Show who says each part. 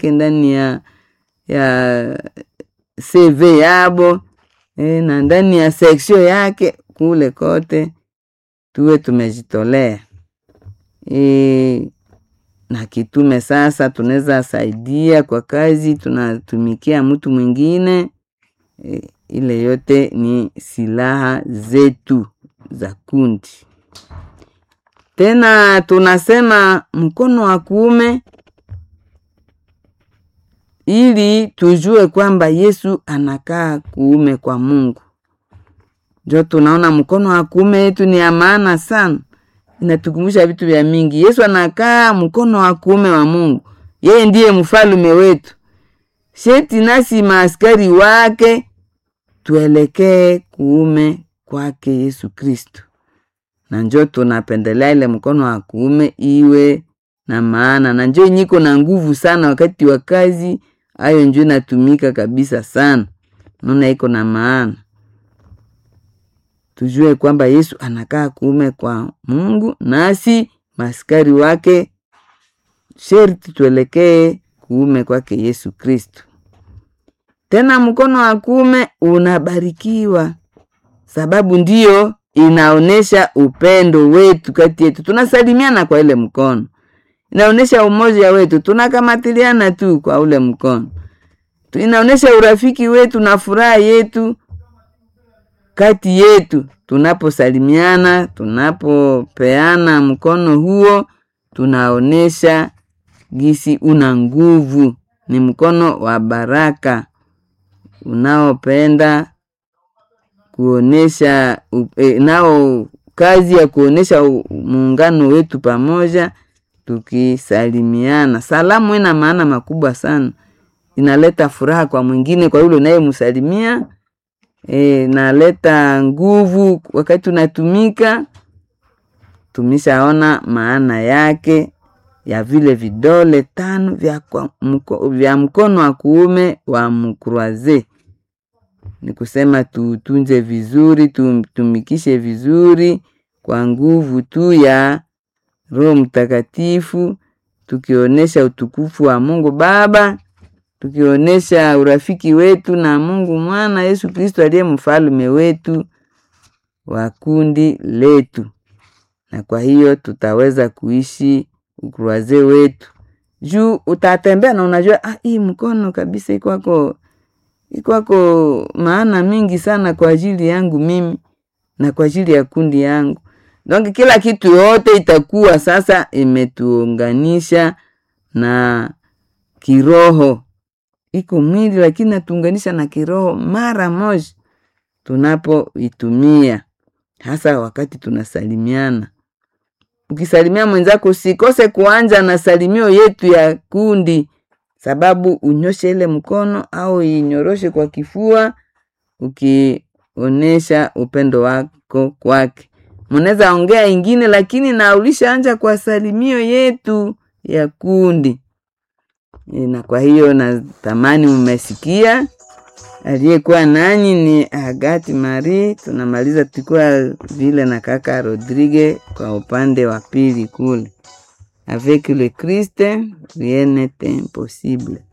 Speaker 1: yake ndani ya ya CV yabo e, na ndani ya seksio yake kule kote tuwe tumejitolea e, na kitume sasa tunaweza saidia kwa kazi tunatumikia mtu mwingine e, ile yote ni silaha zetu za kundi tena tunasema mkono wa kuume ili tujue kwamba Yesu anakaa kuume kwa Mungu. Ndio tunaona mkono wa kuume yetu ni ya maana sana, inatukumbusha vitu vya mingi. Yesu anakaa mkono wa kuume wa Mungu, yeye ndiye mfalume wetu. Sheti nasi maaskari wake tuelekee kuume kwake Yesu Kristo, na njo tunapendelea ile mkono wa kuume iwe na maana, na njo nyiko na nguvu sana wakati wa kazi ayo njo inatumika kabisa sana, naona iko na maana. Tujue kwamba Yesu anakaa kuume kwa Mungu, nasi maskari wake sherti tuelekee kuume kwake Yesu Kristo. Tena mkono wa kuume unabarikiwa, sababu ndiyo inaonesha upendo wetu kati yetu. Tunasalimiana kwa ile mkono inaonyesha umoja wetu, tunakamatiliana tu kwa ule mkono, inaonyesha urafiki wetu na furaha yetu kati yetu. Tunaposalimiana, tunapopeana mkono huo, tunaonesha gisi una nguvu, ni mkono wa baraka unaopenda kuonesha e, nao kazi ya kuonesha muungano wetu pamoja tukisalimiana. Salamu ina maana makubwa sana, inaleta furaha kwa mwingine, kwa yule unayemsalimia e, naleta nguvu wakati unatumika. Tumeshaona maana yake ya vile vidole tano vya, kwa, mko, vya mkono wa kuume wa mkruaze ni kusema tutunze vizuri, tumtumikishe vizuri kwa nguvu tu ya Roho Mtakatifu, tukionyesha utukufu wa Mungu Baba, tukionyesha urafiki wetu na Mungu Mwana Yesu Kristo aliye mfalume wetu wa kundi letu, na kwa hiyo tutaweza kuishi ukruaze wetu juu utatembea na unajua, ah, hii mkono kabisa ikwako ikwako maana mingi sana kwa ajili yangu mimi na kwa ajili ya kundi yangu. Donc kila kitu yote itakuwa sasa imetuunganisha na kiroho. Iko mwili lakini natuunganisha na kiroho mara moja tunapoitumia, hasa wakati tunasalimiana. Ukisalimia mwenzako usikose kuanja na salimio yetu ya kundi, sababu unyoshe ile mkono au inyoroshe kwa kifua, ukionesha upendo wako kwake munaweza ongea ingine lakini na ulishaanja kwa salimio yetu ya kundi e, na kwa hiyo natamani mmesikia. Aliyekuwa nanyi ni Agati Marie. Tunamaliza tulikuwa vile na kaka Rodrigue kwa upande wa pili kule, avec le Christ rien n'est impossible.